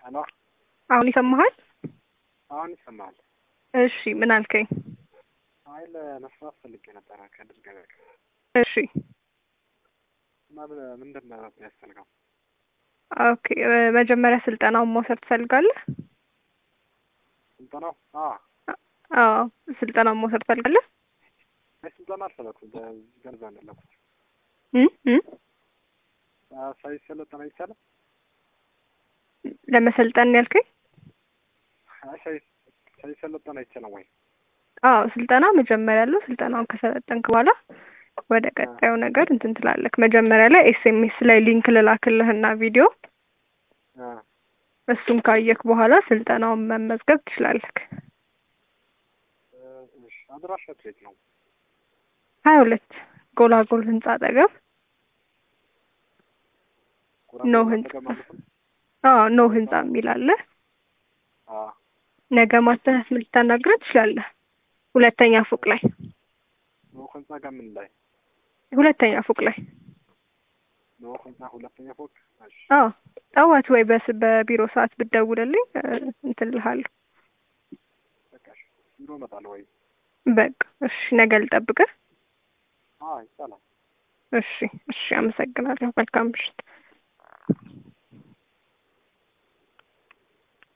ሄሎ አሁን ይሰማሃል? አሁን ይሰማል። እሺ ምን አልከኝ? አይ ለመስራት ፈልጌ ነበረ ከድር ገበያ ጋር እሺ እና ምንድን ነው የሚያስፈልገው? ኦኬ እ መጀመሪያ ስልጠናውን መውሰድ ትፈልጋለህ? ስልጠናው አ አዎ ስልጠናውን መውሰድ ትፈልጋለህ? አይ ስልጠና አልፈለኩም። በዚህ ገንዘብ ነው ያለኩት። እ እ ሳይሰለጠን አይቻልም? ለመሰልጠን ያልከኝ? አይ ሳይ ሳይሰለጠን አይቻልም ወይ? አዎ ስልጠና መጀመሪያ ያለው ስልጠናውን ከሰለጠንክ በኋላ ወደ ቀጣዩ ነገር እንትን ትላለህ። መጀመሪያ ላይ ኤስኤምኤስ ላይ ሊንክ ልላክልህና ቪዲዮ አ እሱን ካየክ በኋላ ስልጠናውን መመዝገብ ትችላለህ። እሺ አድራሻችሁ የት ነው? ሀያ ሁለት ጎላጎል ህንጻ አጠገብ ኖ ህንጻ አዎ ኖ ህንጻ የሚል አለ። አ ነገ ማስተናት ልታናግረህ ትችላለህ። ሁለተኛ ፎቅ ላይ ኖ ህንጻ ጋር ምን ላይ? ሁለተኛ ፎቅ ላይ ኖ ህንጻ ሁለተኛ ፎቅ። እሺ አዎ ጠዋት ወይ በስ በቢሮ ሰዓት ብትደውልልኝ እ እንትን እልሃለሁ። በቃ እሺ ቢሮ እመጣለሁ ወይ? በቃ እሺ ነገ ልጠብቅህ። አዎ ይቻላል። እሺ እሺ አመሰግናለሁ። መልካም ምሽት።